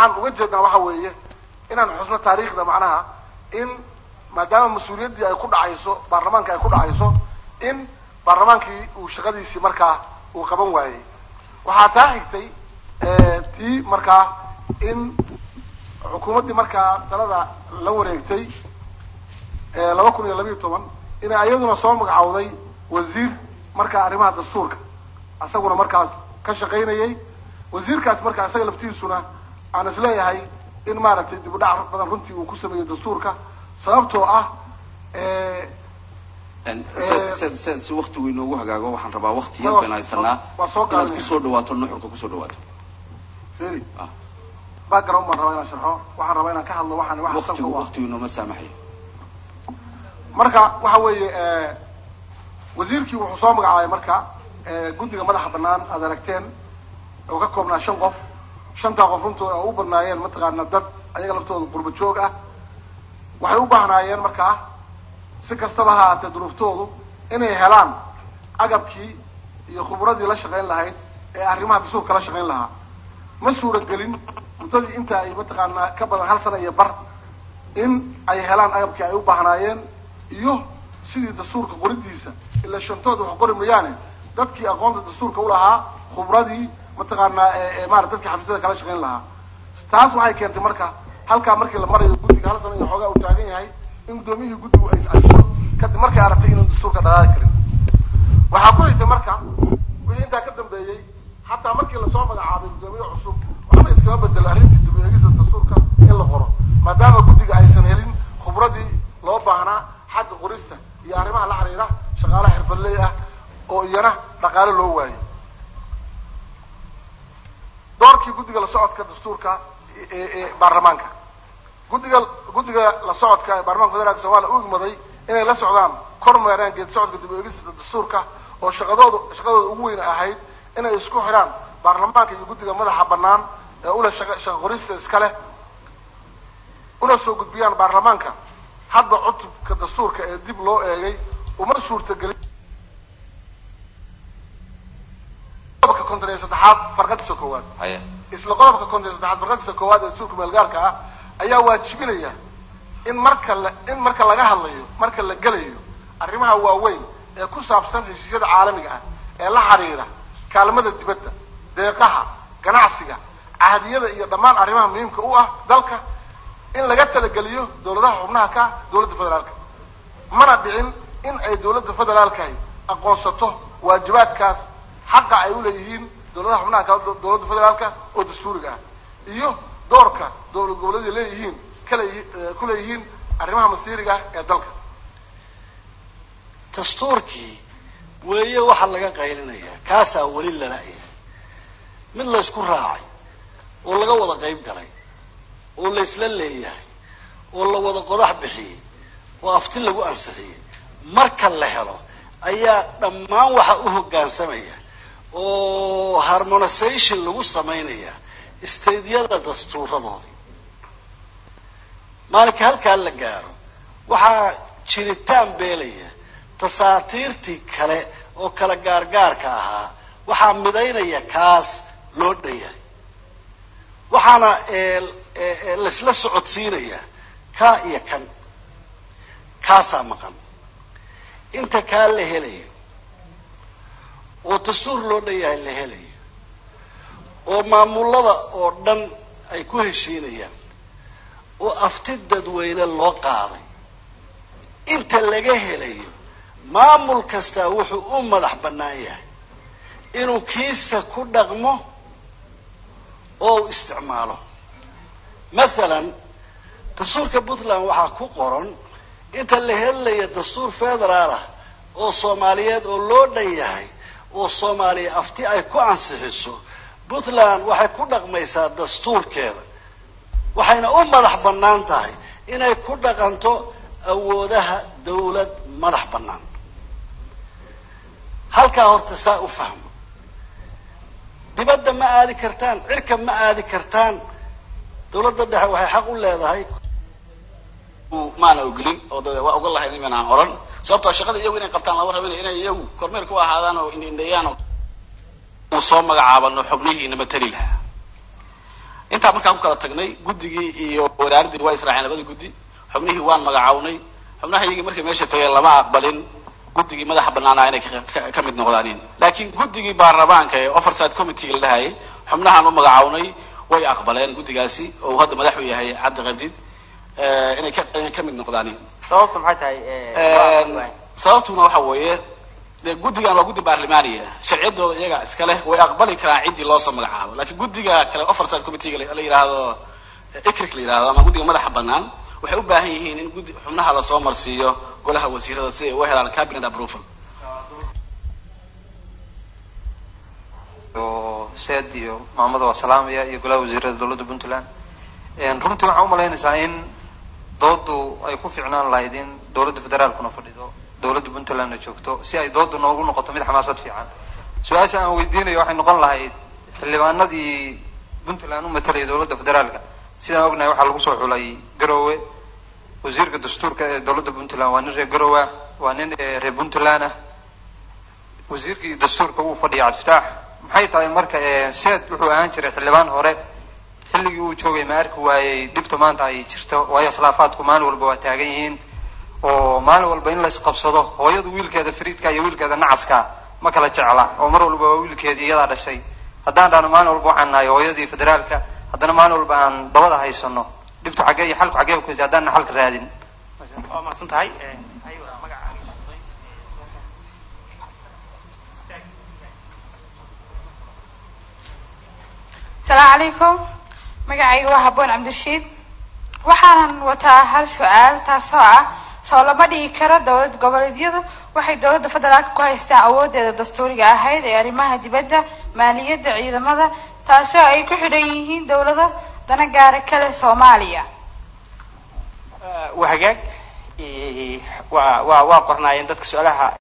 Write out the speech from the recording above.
waxaan uga jeednaa waxa weeye inaan xusno taariikhda macnaha in maadaama mas-uuliyaddii ay ku dhacayso baarlamaanka ay ku dhacayso in baarlamaankii uu shaqadiisii markaa uu qaban waayey waxaa taa xigtay tii markaa in xukuumaddii markaa talada la wareegtay laba kun iyo labiiyo toban inay ayaduna soo magacowday wasiir markaa arrimaha dastuurka isaguna markaas ka shaqaynayay wasiirkaas markaa isaga laftiisuna aan isleeyahay in maaragtay dib u dhac badan runtii uu ku sameeyo dastuurka sababtoo ah si si si waktigu inoogu hagaago waxaan rabaa wakti yar baan haysanaa waa soo inaad gaabinaya. kusoo dhawaato nuxurka kusoo dhawaato feri Ah. background baan rabaa inaan sharxo waxaan rabaa inaan ka hadlo waxaan waxa salka waktigu u ah waktigu inooma saamaxayo marka waxa weeye wasiirkii wuxuu soo magacaabay marka eh, guddiga madaxa banaan aad aragteen oo ka koobnaa shan qof shantaa qof runtooda oo u badnaayeen mataqaana dad ayaga laftooda qurba joog ah waxay u baahnaayeen markaa si kastaba ha ahaatee duruuftoodu inay helaan agabkii iyo khubradii la shaqayn lahayd ee arrimaha dastuurka la shaqayn lahaa ma suuragelin muddadii inta ay mataqaanaa ka badan hal sana iyo bar in ay helaan agabkii ay u baahnaayeen iyo sidii dastuurka qoridiisa ilaa shantood wax qori mayaane dadkii aqoonta dastuurka u lahaa khubradii mataqaanaa ee- ee maarata dadkii xafiisyada kala shaqayn lahaa taas waxay keentay marka halkaa markii la marayo guddiga hal sana iyo xoogaa uu taagan yahay in guddoomiyihii guddigu ay is-casho kadib markay aragtay inuu dastuurka dhaqaaqi karin waxaa ku xigtay marka wixii intaa ka dambeeyey xataa markii lasoo magacaabay guddoomiye cusub waxba iskama bedelo arrintii dib u eegista dastuurka in la qoro maadaama guddiga aysan helin khubradii loo baahnaa xagga qorista iyo arrimaha la xiriira shaqaalaha xirfadley ah oo iyana dhaqaale loo waayey doorkii guddiga la socodka dastuurka ee ee baarlamaanka guddiga guddiga la socodka ee baarlamaanka federaalka soomaaliya u igmaday inay la socdaan kormeeraan geedi socodka dib u eegista dastuurka oo shaqadooda shaqadooda ugu weyn ahayd inay isku xidhaan baarlamaanka iyo guddiga madaxa bannaan ee ule shaqa shaqa qorista iska leh una soo gudbiyaan baarlamaanka hadba cutubka dastuurka ee dib loo eegay uma suurtagelin qodobka konton iyo saddexaad farqadiisa koowaad haya isla qodobka konton iyo saddexaad farqadiisa koowaad ee dastuurka meelgaarka ah ayaa waajibinaya in marka la in marka laga hadlayo marka la gelayo arrimaha waaweyn ee ku saabsan heshiisyada caalamiga ah ee la xiriira kaalmada dibadda deeqaha ganacsiga cahdiyada iyo dhammaan arrimaha muhiimka u ah dalka in laga talageliyo dowladaha xubnaha ka ah dowladda federaalka mana dhicin in ay dowladda federaalkahi aqoonsato waajibaadkaas xaqa ay u leeyihiin dowladaha xubnaha ka dowladda federaalka oo dastuuriga ah iyo doorka dowlad goboleeday leeyihiin kale ku leeyihiin arrimaha masiiriga ah ee dalka dastuurkii weeye waxaa laga qaylinayaa kaasaa weli lala'ya mid laysku raacay oo laga wada qayb galay oo laysla leeyahay oo la wada qodax bixiyey oo afti lagu ansixiyey marka la helo ayaa dhammaan waxa u hoggaansamaya oo harmonisation lagu samaynaya stadeyada dastuuradoodii maalinka halkaa la gaaro waxaa jiritaan beelaya dasaatiirtii kale oo kala gaargaarka ahaa waxaa midaynaya kaas loo dhayahay waxaana laysla socodsiinaya kaa iyo kan kaasaa maqan inta kaa la helayo oo dastuur loo dhayahay la helayo oo maamulada oo dhan ay ku heshiinayaan oo afti dadweyne loo qaaday inta laga helayo maamul kastaa wuxuu u madax bannaan yahay inuu kiisa ku dhaqmo oo u isticmaalo mathalan dastuurka puntland waxaa ku qoran inta la helaya dastuur federaal ah oo soomaaliyeed oo loo dhan yahay oo soomaaliya afti ay ku ansixiso puntland waxay ku dhaqmaysaa dastuurkeeda waxayna u madax bannaan tahay inay ku dhaqanto awoodaha dawlad madax bannaan halkaa horta saa u fahmo dibadda ma aadi kartaan cirka ma aadi kartaan dawladda dhexe waxay xaq u leedahay maana ogolin oo dad waa ogon lahayd iman aan oran sababtoo shaqada iyagu inay qabtaan lama rabin inay iyagu kormeer ku ahaadaan oo indhindheeyaan oo uu soo magacaabano xubnihiina matali lahaa intaa markaan ku kala tagnay guddigii iyo wasaaraddii waa israaceen labada guddi xubnihii waan magacawnay xubnaha iyagii markay meesha tageen lama aqbalin guddigii madaxa banaanaa inay ka mid noqdaanin laakiin guddigii baarlamaanka ee overside committee la dhahayay xubnahaan u magacawnay way aqbaleen guddigaasi oo hadda madax u yahay cabdi qabdid inay ka inay ka mid noqdaanin sababtu maxay tahay sababtuna waxa weeye dee guddigan waa guddi baarlamaaniya sharciyadooda iyaga iska leh way aqbali karaan ciddii loosoo magacaabo laakiin guddiga kale overside committeega la yidhaahdo icric la yidhahdo ama guddiga madaxa banaan waxay u baahan yihiin in guddi xubnaha lasoo marsiiyo golaha wasiirada si ay u helaan cabinet approval seed iyo maamada waa salaamaya iyo golaha wasiirada dowladda puntland runtii waxaan umalaynaysaa in doodu ay ku ficnaan lahayd in dowladda federaalkuna fadhido dowladda puntlandna joogto si ay doodu noogu noqoto mid xamaasad fiican su-aasha aan weydiinayo waxay noqon lahayd xildhibaanadii puntland u matalaya dowladda federaalka sidaan ognahay waxaa lagu soo xulay garowe wasiirka dastuurka ee dowladda puntland waa nin reer garowe ah waa nin reer puntland ah wasiirkii dastuurka wuu fadhiya cabdifitaax maxay tahay marka seed wuxuu ahaan jiray xildhibaan hore xilligii uu joogay ma arki waayey dhibta maanta ay jirto waayo khilaafaadku maalin walba waa taagan yihiin oo maalin walba in la isqabsado hooyadu wiilkeeda fariidka iyo wiilkeeda nacaska ma kala jecla oo mar walba waa wiilkeedii iyadaa dhashay haddaan dhahno maalin walba waxaan nahay hooyadii federaalka haddana maalin walba aan dabada haysano dhibtu xaggee iyo xalku xaggee ku haddaan xalka raadin waa mahadsan tahay asalaamu calaykum magacayga waa haboon cabdirashiid waxaanan wataa hal su-aal taasoo ah soo lama dhigi karo dowlad goboleedyadu waxay dowladda federaalka ku haystaan awoodeeda dastuuriga ahayd ee arrimaha dibadda maaliyadda ciidamada taasoo ay ku xidhan yihiin dowlado dana gaara kale soomaaliya waa hagaag waa waa waa qornaayeen dadka su-aalaha